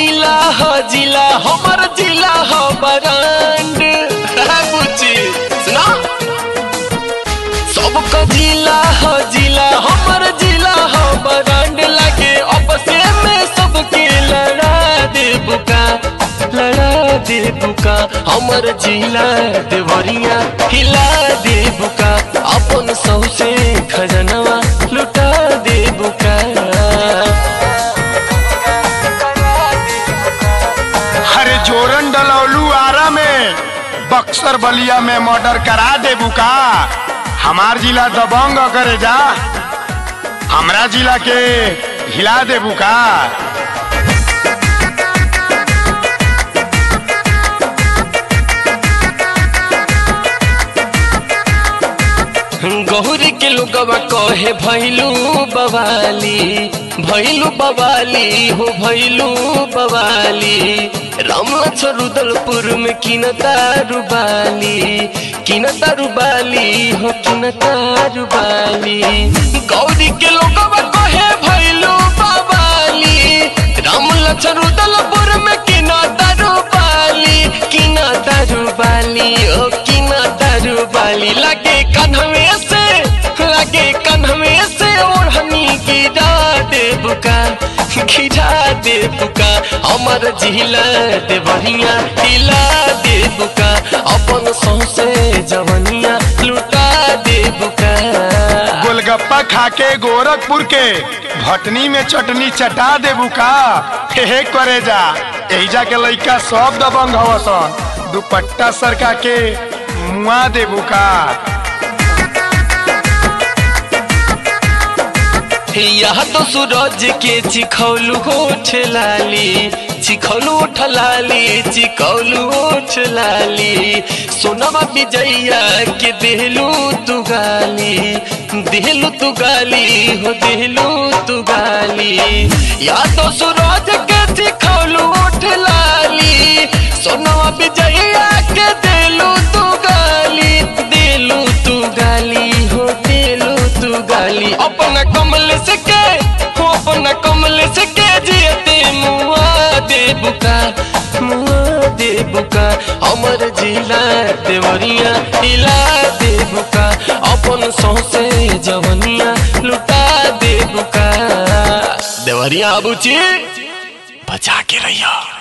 जिला ह जिला हमर जिला ह बरांड बुची सुना सबका जिला ह जिला हमर जिला ह बरांड लागे आपसे में सबके लड़ा दे बुका लड़ा दे बुका हमर जिला देवरिया हिला दे बुका अपन सौसे खजनवा लुटा दे बुका अरे जोरन डलौलू आरा में बक्सर बलिया में मर्डर करा दे बुका हमार जिला दबंग करे जा हमरा जिला के हिला दे बुका गौरी के लोगवा कहे भैलू बवाली भैलू बवाली हो भैलू बवाली रामला रुदलपुर में किन तारुबाली किन तारुबाली हो किन तारुबाली गौरी के लोगवा कहे भैलू बवाली रामला रुदलपुर में किन तारुबाली किन तारुबाली ओ किन तारुबाली लगे कन्हवे से लगे कन्हवे से ओढ़नी गिरा दे बुका गिरा दे बुका हमर जिला दे बढ़िया हिला दे बुका अपन सौसे जवनिया लुटा दे बुका गोलगप्पा खाके गोरखपुर के भटनी में चटनी चटा दे बुका हे हे करे जा एहिजा के लइका सब दबंग हवसन दुपट्टा सरका के मुआ दे बुका यह तो सूरज के चिखौलू होठ लाली चिखौलू होठ लाली चिखौलू होठ लाली सोनवा विजैया के देहलू तू गाली देहलू तू गाली हो देहलू तू गाली या तो सूरज के चिखौलू होठ लाली सोनवा विजैया के देलू तू गाली देलू तू गाली हो देलू तू गाली अपना कमल से के हो अपना कमल से के जियते मुआ दे बुका मुआ दे बुका हमर जिला देवरिया हिला दे बुका अपन सौसे जवनिया लुटा दे बुका देवरिया बुची बचा के रहिया